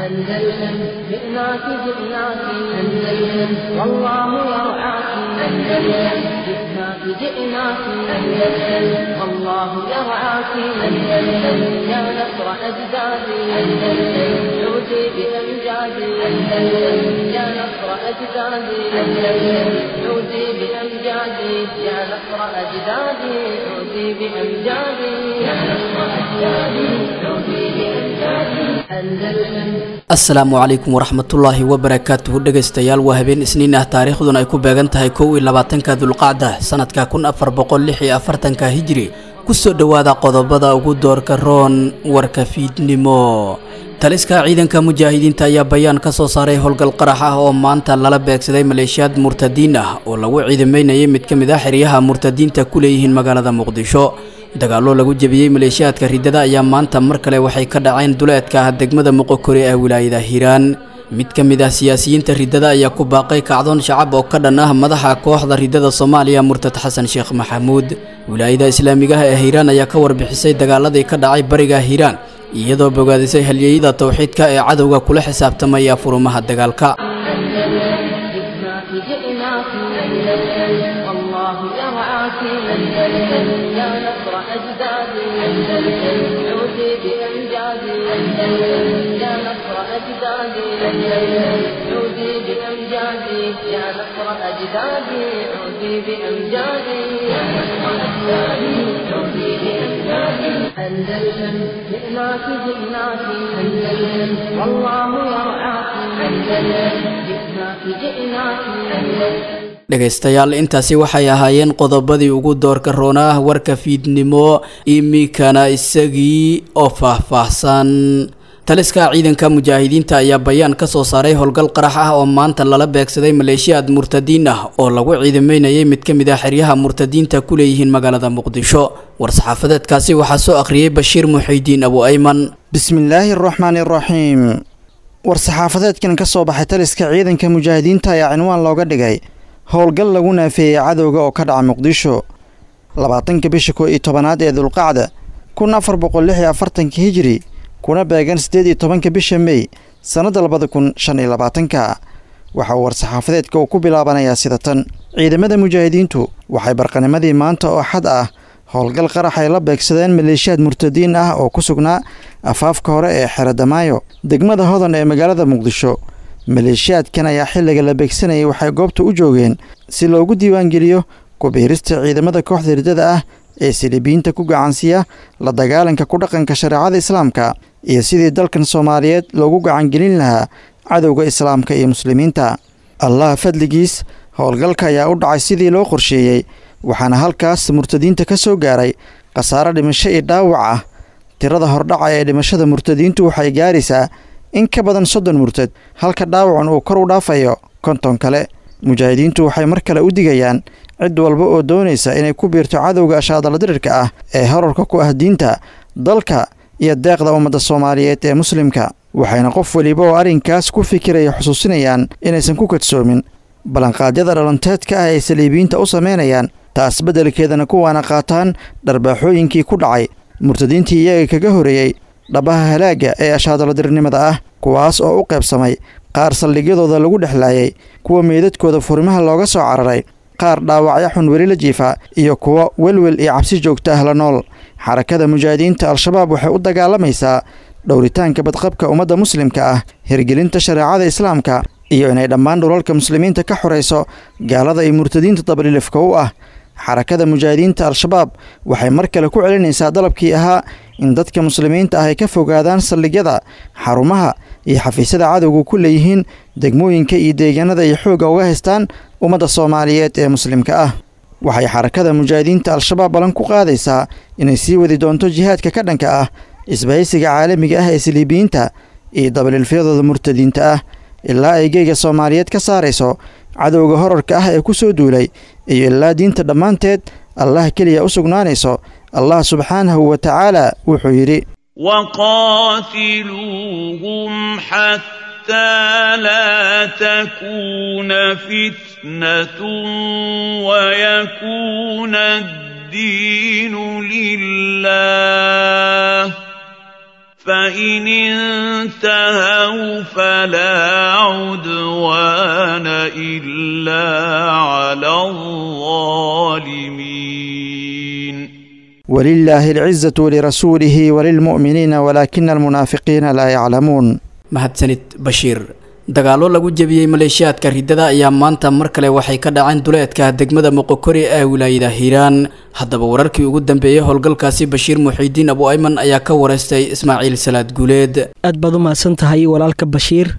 أندلسن جئناك جئناك أندلسن والله يرعاك أندلسن جئناك جئناك أندلسن والله يرعاك أندلسن يا نصر أجدادي أندلسن عودي بأمجادي أندلسن يا نصر أجدادي أندلسن عودي بأمجادي يا نصر أجدادي عودي بأمجادي يا نصر أجدادي عودي بأمجادي أندلسن asalaamu calaykum waraxmatullaahi wabarakaatuhu dhegaystayaal waa habeen isniin ah taariikhduna ay ku beegan tahay kow iyo labaatanka dulqacda sanadka kun afar boqol lix iyo afartanka hijri kusoo dhowaada qodobada ugu doorka roon warka fiidnimo taliska ciidanka mujaahidiinta ayaa bayaan ka soo saaray howlgal qarax ah oo maanta lala beegsaday maleeshiyaad murtadiin ah oo lagu ciidameynayay mid ka mid ah xeryaha murtadiinta ku leeyihiin magaalada muqdisho dagaallo lagu jebiyey maleeshiyaadka riddada ayaa maanta mar kale waxay ka dhaceen duleedka ah degmada moqokore ee wilaayada hiiraan mid ka mid ah siyaasiyiinta riddada ayaa ku baaqay kacdoon shacab oo ka dhan ah madaxa kooxda riddada soomaaliya murtad xasan sheekh maxamuud wilaayada islaamigaha ee hiiraan ayaa ka warbixisay dagaaladii ka dhacay bariga hiiraan iyadoo bogaadisay halyeyada towxiidka ee cadowga kula xisaabtamaya furumaha dagaalka جئناك جئناك أندلسن والله يرعاك أندلسن يا نصر أجدادي أندلسن عودي بأمجادي أندلسن يا نصر أجدادي أندلسن عودي بأمجادي يا نصر أجدادي عودي بأمجادي يا نصر أجدادي عودي بأمجادي أندلسن جئناك جئناك أندلسن والله يرعاك أندلسن جئناك جئناك أندلسن dhegaystayaal intaasi waxay ahaayeen qodobadii ugu doorka roona ah warka fiidnimo iminkana isagii oo faahfaahsan taliska ciidanka mujaahidiinta ayaa bayaan ka soo saaray howlgal qarax ah oo maanta lala beegsaday maleeshiyaad murtadiin ah oo lagu ciidameynayay mid ka mid ah xeryaha murtadiinta ku leeyihiin magaalada muqdisho war-saxaafadeedkaasi waxaa soo akhriyey bashiir muxiidiin abu ayman bismillaahi araxmaani araxiim war-saxaafadeedkan ka soo baxay taliska ciidanka mujaahidiinta ayaa cinwaan looga dhigay howlgal lagu naafeeyey cadowga oo ka dhaca muqdisho labaatanka bisha koo iyo tobanaad ee dulqacda kun afar boqol lix iyo afartanka hijiri kuna beegan siddeed iyo tobanka bisha mey sannadda labada kun shan iyo labaatanka waxa uu war-saxaafadeedka uu ku bilaabanayaa sida tan ciidamada mujaahidiintu waxay barqanimadii maanta oo xad ah howlgal qarax ay la beegsadeen maleeshiyaad murtadiin ah oo ku sugnaa afaafka hore ee xeradamaayo degmada hodan ee magaalada muqdisho maleeshiyaadkan ayaa xilliga la beegsanayay waxay goobta u joogeen si loogu diiwaangeliyo kubiirista ciidamada kooxda riddada ah ee silibiyiinta ku gacansiiya la dagaalanka ku dhaqanka shareecada islaamka iyo sidii dalkan soomaaliyeed loogu gacangelin lahaa cadowga islaamka iyo muslimiinta allah fadligiis howlgalka ayaa u dhacay sidii loo qorsheeyey waxaana halkaas murtadiinta ka soo gaaray khasaaro dhimasho iyo dhaawac ah tirada hordhaca ee dhimashada murtadiintu waxay gaaraysaa in ka badan soddon murtad halka dhaawacan uu kor u dhaafayo konton kale mujaahidiintu waxay mar kale u digayaan cid walba oo doonaysa inay ku biirto cadowga ashaadaladirirka ah ee horarka ku ah diinta dalka iyo deeqda ummadda soomaaliyeed ee muslimka waxayna qof weliba oo arrinkaas ku fikiraya xusuusinayaan inaysan ku kadsoomin ballanqaadyada dhalanteedka ah ay saliibiyiinta u samaynayaan taas beddelkeedana kuwaana qaataan dharbaaxooyinkii ku dhacay murtadiintii iyaga kaga horeeyey dhabaha halaagga ee ashaadaladirnimada ah kuwaas oo u qaybsamay qaar saldhigyadooda lagu dhexlaayay kuwa meydadkooda furimaha looga soo cararay qaar dhaawacyo xun weli la jiifa iyo kuwa welwel iyo cabsi joogta ah la nool xarakada mujaahidiinta al-shabaab waxay u dagaalamaysaa dhowritaanka badqabka ummadda muslimka ah hirgelinta shareecada islaamka iyo inay dhammaan dhulalka muslimiinta ka xorayso gaalada iyo murtadiinta dabalilifka u ah xarakada mujaahidiinta al-shabaab waxay mar kale ku celinaysaa dalabkii ahaa in dadka muslimiinta ah ay ka fogaadaan saldhigyada xarumaha iyo xafiisyada cadowga ku leeyihiin degmooyinka iyo deegaanada ay xoogga uga haystaan ummadda soomaaliyeed ee muslimka ah waxay xarakada mujaahidiinta al-shabaab ballan ku qaadaysaa inay sii wadi doonto jihaadka ka dhanka ah isbahaysiga caalamiga ah ee saliibiyiinta iyo dabalilfyadooda murtadiinta ah ilaa ay geyga soomaaliyeed ka saarayso cadowga horarka ah ee ku soo duulay iyo ilaa diinta dhammaanteed allah keliya u sugnaanayso allah subxaanahu wa tacaala wuxuu yidhi وقاتلوهم حتى لا تكون فتنة ويكون الدين لله فإن انتهوا فلا عدوان إلا على الظالمين ولله العزة ولرسوله وللمؤمنين ولكن المنافقين لا يعلمون mahadsanid bashiir dagaallo lagu jebiyey maleeshiyaadka riddada ayaa maanta mar kale waxay ka dhaceen duleedka degmada moqokori ee wilaayada hiiraan haddaba wararkii ugu dambeeyey howlgalkaasi bashiir muxiidiin abu ayman ayaa ka wareystay ismaaciil salaad guuleed aad baad u mahadsan tahay walaalka bashiir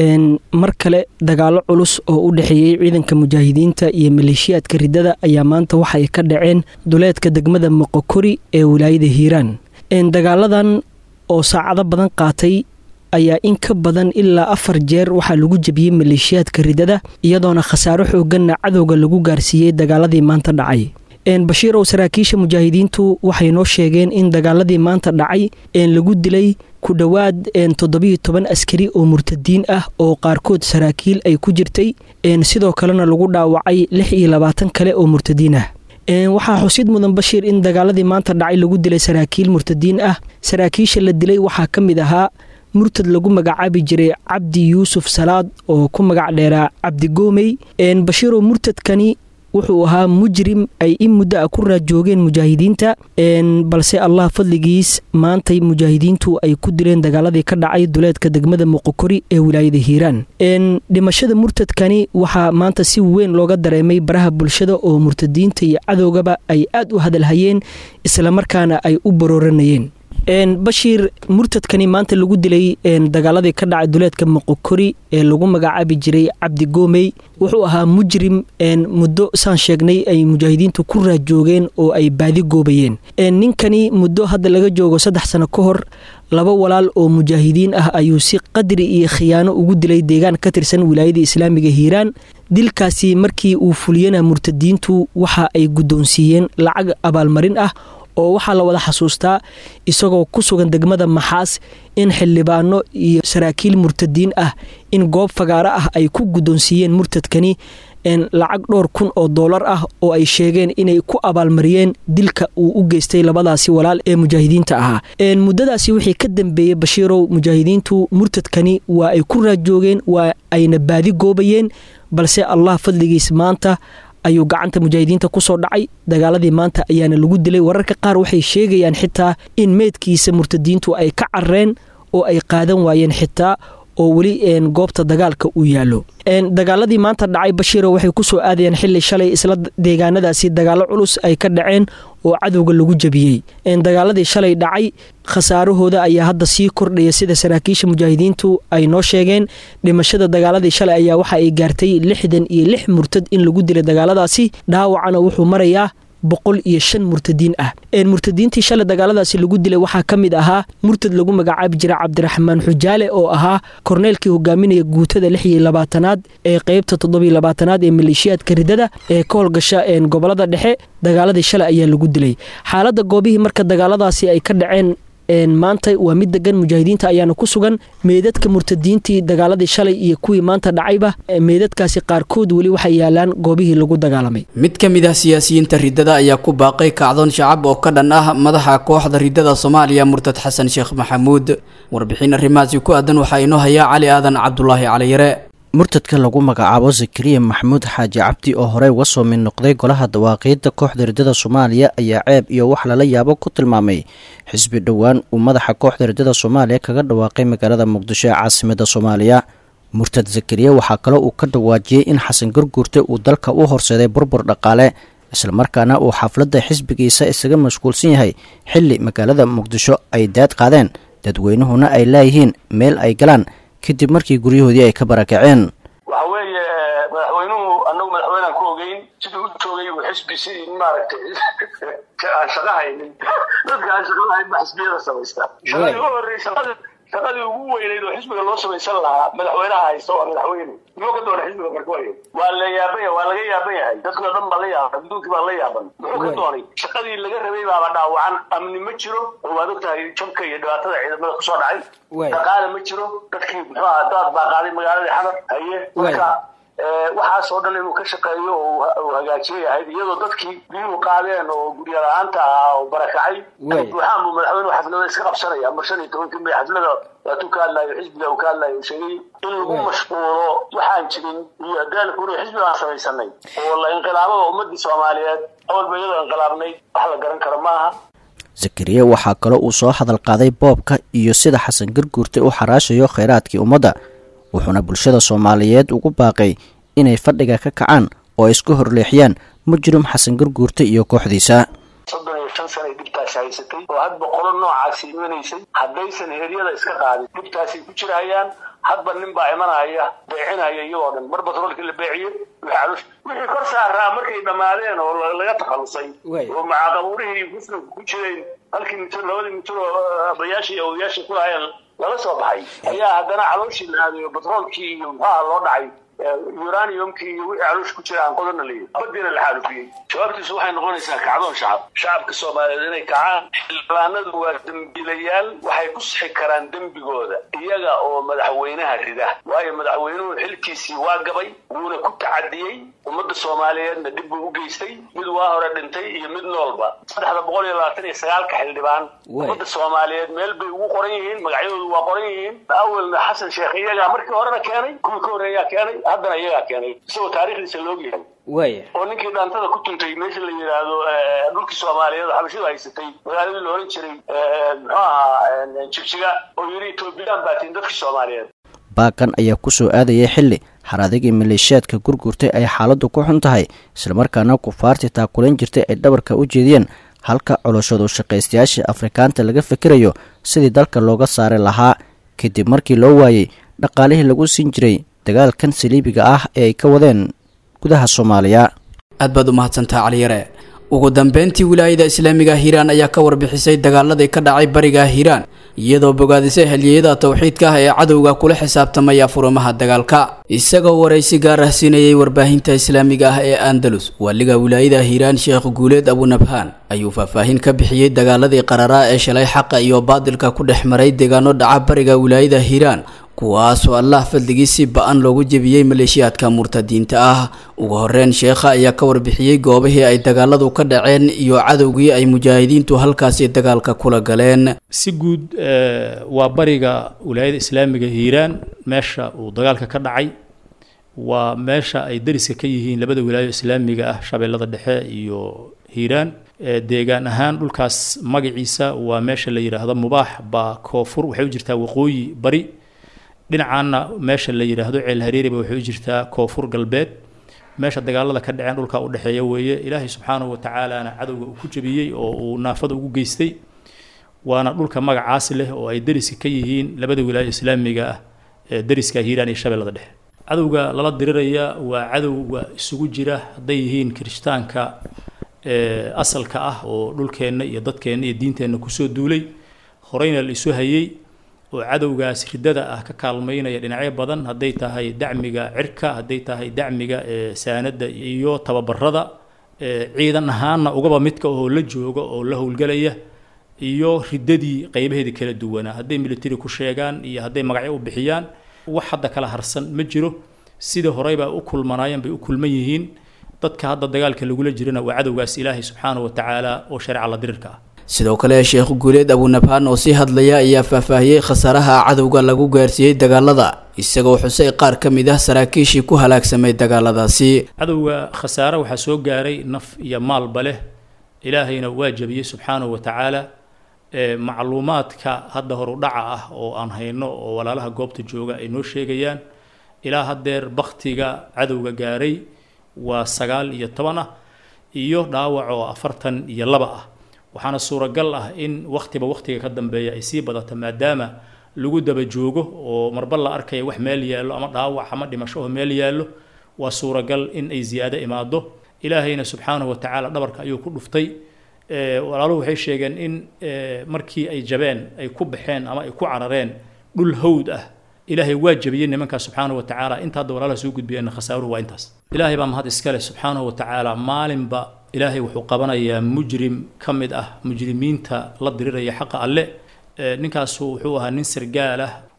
mar kale dagaallo culus oo u dhexeeyey ciidanka mujaahidiinta iyo maleeshiyaadka riddada ayaa maanta waxay ka dhaceen duleedka degmada moqokori ee wilaayada hiiraan dagaaladan oo saacado badan qaatay ayaa in ka badan ilaa afar jeer waxaa lagu jebiyey maleeshiyaadka riddada iyadoona khasaaro xooganna cadowga lagu gaarsiiyey dagaaladii maanta dhacay bashiirow saraakiisha mujaahidiintu waxay noo sheegeen in dagaaladii maanta dhacay lagu dilay ku dhowaad toddobiyo toban askari oo murtadiin ah oo qaarkood saraakiil ay ku jirtay sidoo kalena lagu dhaawacay lix iyo labaatan kale oo murtadiin ah waxaa xusid mudan bashiir in dagaaladii maanta dhacay lagu dilay saraakiil murtadiin ah saraakiisha la dilay waxaa ka mid ahaa murtad lagu magacaabi jiray cabdi yuusuf salaad oo ku magac dheeraa cabdi goomey bashiirow murtadkani wuxuu ahaa mujrim ay in muddo a ku raajoogeen mujaahidiinta balse allah fadligiis maantay mujaahidiintu ay ku dileen dagaaladii ka dhacay duleedka degmada muqokori ee wilaayada hiiraan dhimashada murtadkani waxaa maanta si weyn looga dareemay baraha bulshada oo murtadiinta iyo cadowgaba ay aad u hadalhayeen islamarkaana ay u barooranayeen bashiir murtadkani maanta lagu dilay dagaaladii ka dhacay duleedka moqokori ee lagu magacaabi jiray cabdi goomey wuxuu ahaa mujrim muddo saan sheegnay ay mujaahidiintu ku raajoogeen oo ay baadi goobayeen ninkani muddo hadda laga joogo saddex sano ka hor laba walaal oo mujaahidiin ah ayuu si qadri iyo khiyaano ugu dilay deegaan ka tirsan wilaayada islaamiga hiiraan dilkaasi markii uu fuliyana murtadiintu waxa ay guddoonsiiyeen lacag abaalmarin ah oo waxaa la wada xasuustaa isagoo ku sugan degmada maxaas in xildhibaano iyo saraakiil murtadiin ah in goob fagaaro ah ay ku guddoonsiiyeen murtadkani lacag dhowr kun oo doolar ah oo ay sheegeen inay ku abaalmariyeen dilka uu u geystay labadaasi walaal ee mujaahidiinta ahaa muddadaasi wixii ka dambeeyey bashiirow mujaahidiintu murtadkani waa ay ku raajoogeen waa ayna baadi goobayeen balse allah fadligiis maanta ayuu gacanta mujaahidiinta kusoo dhacay dagaaladii maanta ayaana lagu dilay wararka qaar waxay sheegayaan xitaa in meydkiisa murtadiintu ay ka carreen oo ay qaadan waayeen xitaa oo weli goobta dagaalka uu yaallo dagaaladii maanta dhacay bashiiro waxay kusoo aadayeen xili shalay isla deegaanadaasi dagaallo culus ay ka dhaceen oo cadowga lagu jebiyey dagaaladii shalay dhacay khasaarahooda ayaa hadda sii kordhaya sida saraakiisha mujaahidiintu ay noo sheegeen dhimashada dagaaladii shalay ayaa waxa ay gaartay lixdan iyo lix murtad in lagu dilay dagaaladaasi dhaawacana wuxuu marayaa boqol iyo shan murtadiin ah murtadiintii shalay dagaaladaasi lagu dilay waxaa ka mid ahaa murtad lagu magacaabi jira cabdiraxmaan xujaale oo ahaa korneelkii hogaaminaya guutada lix iyo labaatanaad ee qeybta toddobiyo labaatanaad ee maleeshiyaadka ridada ee ka howlgasha gobolada dhexe dagaaladii shalay ayaa lagu dilay xaaladda goobihii marka dagaaladaasi ay ka dhaceen maanta waa mid degan mujaahidiinta ayaana ku sugan meedadka murtadiintii dagaaladii shalay iyo kuwii maanta dhacayba meedadkaasi qaarkood weli waxay yaalaan goobihii lagu dagaalamay mid ka mid ah siyaasiyiinta riddada ayaa ku baaqay kacdoon shacab oo ka dhan ah madaxa kooxda riddada soomaaliya murtad xasan sheekh maxamuud warbixin arrimahaasi ku aadan waxaa inoo hayaa cali aadan cabdulaahi caliyare murtadka lagu magacaabo zakariya maxamuud xaaji cabdi oo horey uga soo mid noqday golaha dawaaqiidda kooxda riddada soomaaliya ayaa ceeb iyo wax lala yaabo ku tilmaamay xisbi dhowaan uu madaxa kooxda riddada soomaaliya kaga dhawaaqay magaalada muqdisho ee caasimada soomaaliya murtad zakariya waxaa kaloo uu ka dhawaajiyey in xasan gurguurte uu dalka u horseeday burbur dhaqaale islamarkaana uu xafladda xisbigiisa isaga mashquulsan yahay xilli magaalada muqdisho ay daad qaadeen dadweynuhuna ay laayihiin meel ay galaan kadib markii guryahoodii ay ka barakaceen waxa weeye madaxweynuhu anagu madaxweynean ku ogeyn siduu u joogay uu xisbi si maaragtay aan shaqa haynin dadka aan shaqa lahayn ba xisbiyada samaystaa shaqadii u horreysa shaqadii ugu weynayd oo xisbiga loo samaysan lahaa madaxweynaha haysta waa madaxweyne muxuu ka doonay xisbiga marka waay waa la yaaban yahay waa laga yaaban yahay dadkii o dhan baa la yaaban adduunkii baa la yaaban muxuu ka doonay shaqadii laga rabay baaba dhaawacan amni ma jiro oo waad ogtahay jabka iyo dhibaatada ciidamada kusoo dhacay dhaqaale ma jiro dadkii muxuu aha daad baa qaaday magaaladii xamar haye marka waxaasoo dhan inuu ka shaqeeyo oo hagaajiyay ahayd iyadoo dadkii biyuhu qaadeen oo gurya la-aanta ahaa oo barakacay buuxaan buu madaxweynuhu xaflada iska qabsanaya mar shan iyo tobankii may xaflada waatuu ka hadlayo xisbiga uu ka hadlayo sheegay in lagu mashquulo waxaan jirin iyo hadaalku inuu xisbi aan samaysanay oo la inqilaabada ummadii soomaaliyeed awalba iyadoo inqilaabnayd wax la garan karo maaha zakariya waxaa kaloo uu soo hadal qaaday boobka iyo sida xasan garguurte u xaraashayo kheyraadkii ummadda wuxuuna bulshada soomaaliyeed ugu baaqay inay fadhiga ka kacaan oo ay isku horleexiyaan mujrim xasan garguurte iyo kooxdiisa soddon iyo shan sana ay dhibtaasi haysatay oo hadba qolo noocaasi imanaysay haddaysan heryada iska qaadin dhibtaasay ku jirahayaan hadba nin baa imanaya beecinaya iyagoo dhan mar batroolkii la beeciye wixii kor saaraa markay dhammaadeen oo laga takhalusay oo macaaqabuurihii muslimka ku jireen halkii mitir labadii mitir oo abayaashii awoyaashii ku lahaayeen lala soo baxay ayaa haddana calooshii la aadayo batroolkii iyo muxuaha loo dhacay uraniumkii iyo wixii caloosh ku jira aan qodana leeyahy badiina la xaalufiyey jawaabtiisu waxay noqonaysaa kacdoon shacab shacabka soomaaliyeed inay kacaan xildhibaanadu waa dembiilayaal waxay ku sixi karaan dembigooda iyaga oo madaxweynaha rida waayo madaxweynuhu xilkiisii waa gabay wuuna ku tacadiyey ummadda soomaaliyeedna dhib buu u geystay mid waa hore dhintay iyo mid noolba saddexda boqol iyo labaatan iyo sagaalka xildhibaan ummadda soomaaliyeed meel bay ugu qoran yihiin magacyadoodu waa qoran yihiin awalna xasan sheekh iyagaa markii horena keenay kuwii ka horreeyaa keenay haddana iyagaa keenay isagoo taariikhdiisa loogyahay waaya oo ninkii dhaantada ku tuntay meesha la yidhaahdo dhulkii soomaaliyeed oo xabashidu haysatay magaaladii la oran jiray muxuu ahaa jigjiga oo yidhi etoobiyaan baatiin dadkii soomaaliyeed baaqan ayaa ku soo aadayay xilli xaradigii maleeshiyaadka gurgurtay ay xaaladdu ku xun tahay islamarkaana kufaartii taakulayn jirtay ay dhabarka u jeediyeen halka coloshadu shaqaystayaasha afrikaanta laga fikirayo sidii dalka looga saari lahaa kadib markii loo waayey dhaqaalihii lagu siin jiray dagaalkan saliibiga ah ee ay ka wadeen gudaha soomaaliya aad baad u mahadsantaha caliyare ugu dambeyntii wilaayada islaamiga hiiraan ayaa ka warbixisay dagaaladii ka dhacay bariga hiiraan iyadoo bogaadisay halyeeyada towxiidka ah ee cadowga kula xisaabtamaya furumaha dagaalka isagoo waraysi gaar ah siinayay warbaahinta islaamiga ah ee andalus waaliga wilaayada hiiraan sheekh guuleed abunabhaan ayuu faahfaahin ka bixiyey dagaaladii qararaa ee shalay xaqa iyo baadilka ku dhex maray deegaano dhaca bariga wilaayada hiiraan kuwaasoo allah fadligii si ba-an loogu jebiyey maleeshiyaadka murtadiinta ah ugu horeyn sheekha ayaa ka warbixiyey goobihii ay dagaaladu ka dhaceen iyo cadowgii ay mujaahidiintu halkaasi dagaalka kula galeen si guud waa bariga wilaayada islaamiga hiiraan meesha uu dagaalka ka dhacay waa meesha ay dariska ka yihiin labada wilaayo islaamiga ah shabeellada dhexe iyo hiiraan deegaan ahaan dhulkaas magaciisa waa meesha la yidhaahdo mubaax baa koonfur waxay u jirtaa waqooyi bari dhinacaana meesha la yidhaahdo ceel hareeriba waxay u jirtaa koonfur galbeed meesha dagaalada ka dhaceen dhulka u dhexeeya weeye ilaahay subxaanahu watacaalana cadowga uu ku jebiyey oo uu naafada ugu geystay waana dhulka magacaas leh oo ay deriska ka yihiin labada wilaayo islaamiga ah ee deriska hiiraan iyo shabeellada dhexe cadowga lala diriraya waa cadowga isugu jira hadday yihiin kirishtaanka asalka ah oo dhulkeenna iyo dadkeenna iyo diinteenna kusoo duulay horeyna la isu hayey oo cadowgaas ridada ah ka kaalmaynaya dhinacyo badan hadday tahay dacmiga cirka hadday tahay dacmiga saanada iyo tababarada ciidan ahaanna ugaba midka oo la jooga oo la howlgelaya iyo ridadii qeybaheeda kala duwanaa hadday military ku sheegaan iyo hadday magacyo u bixiyaan wax hadda kala harsan ma jiro sidii horeybaa u kulmanaayeen bay u kulman yihiin dadka hadda dagaalka lagula jirana waa cadowgaas ilaahay subxaanahu watacaala oo shareeca la dirirka ah sidoo kale sheekh guuleed abunabhaan oo sii hadlaya ayaa faahfaahiyey khasaaraha cadowga lagu gaarsiiyey dagaalada isagoo xusay qaar ka mid ah saraakiishii ku halaagsamay dagaaladaasi cadowga khasaare waxaa soo gaaray naf iyo maalba leh ilaahayna waa jabiyey subxaanahu watacaala macluumaadka hadda horu dhaca ah oo aan hayno oo walaalaha goobta jooga ay noo sheegayaan ilaa haddeer baktiga cadowga gaaray waa sagaal iyo toban ah iyo dhaawac oo afartan iyo laba ah waxaana suuragal ah in wakhtiba wakhtiga ka dambeeya ay sii badato maadaama lagu daba joogo oo marba la arkaya wax meel yaallo ama dhaawac ama dhimasho oo meel yaallo waa suuragal in ay ziyaado imaado ilaahayna subxaanahu watacaala dhabarka ayuu ku dhuftay walaaluhu waxay sheegeen in markii ay jabeen ay ku baxeen ama ay ku carareen dhul hawd ah ilaahay waa jabiyey nimankaa subxaanahu watacaala inta hadda walaalaha soo gudbiyeenna khasaaruhu waa intaas ilaahay baa mahad iskale subxaanahu watacaala maalinba ilaahay wuxuu qabanayaa mujrim ka mid ah mujrimiinta la diriraya xaqa alle ninkaasu wuxuu ahaa nin sargaal ah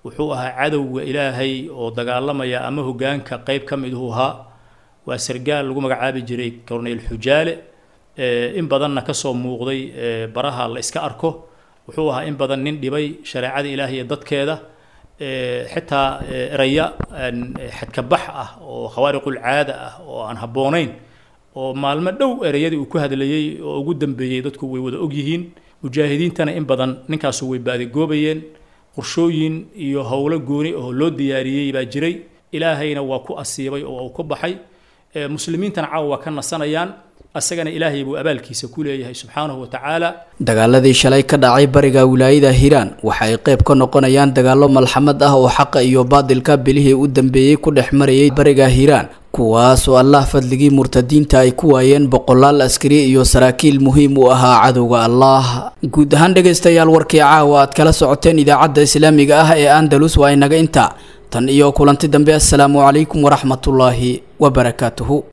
wuxuu ahaa cadowga ilaahay oo dagaalamaya ama hogaanka qeyb ka miduhu ahaa waa sargaal lagu magacaabi jiray corneyl xujaale in badanna kasoo muuqday baraha la iska arko wuxuu ahaa in badan nin dhibay shareecada ilaahay iyo dadkeeda xitaa eraya xadkabax ah oo khawaariqul caada ah oo aan habboonayn oo maalmo dhow ereyadii uu ku hadlayey oo ugu dambeeyey dadku way wada ogyihiin mujaahidiintana in badan ninkaasu way baadigoobayeen qorshooyin iyo howlo gooni oo loo diyaariyey baa jiray ilaahayna waa ku asiibay oo uu ku baxay muslimiintana caawa waa ka nasanayaan asagana ilaahay buu abaalkiisa ku leeyahay subxaanahu wa tacaala dagaaladii shalay ka dhacay bariga wilaayada hiiraan waxa ay qayb ka noqonayaan dagaallo malxamad ah oo xaqa iyo baadilka bilihii u dambeeyey ku dhex marayay bariga hiiraan kuwaas oo allah fadligii murtadiinta ay ku waayeen boqolaal askari iyo saraakiil muhiim u ahaa cadowga allah guud ahaan dhegaystayaal warkii caawa aad kala socoteen idaacadda islaamiga ah ee andalus waa inaga inta tan iyo kulanti dambe assalaamu calaykum waraxmatullaahi wabarakaatuhu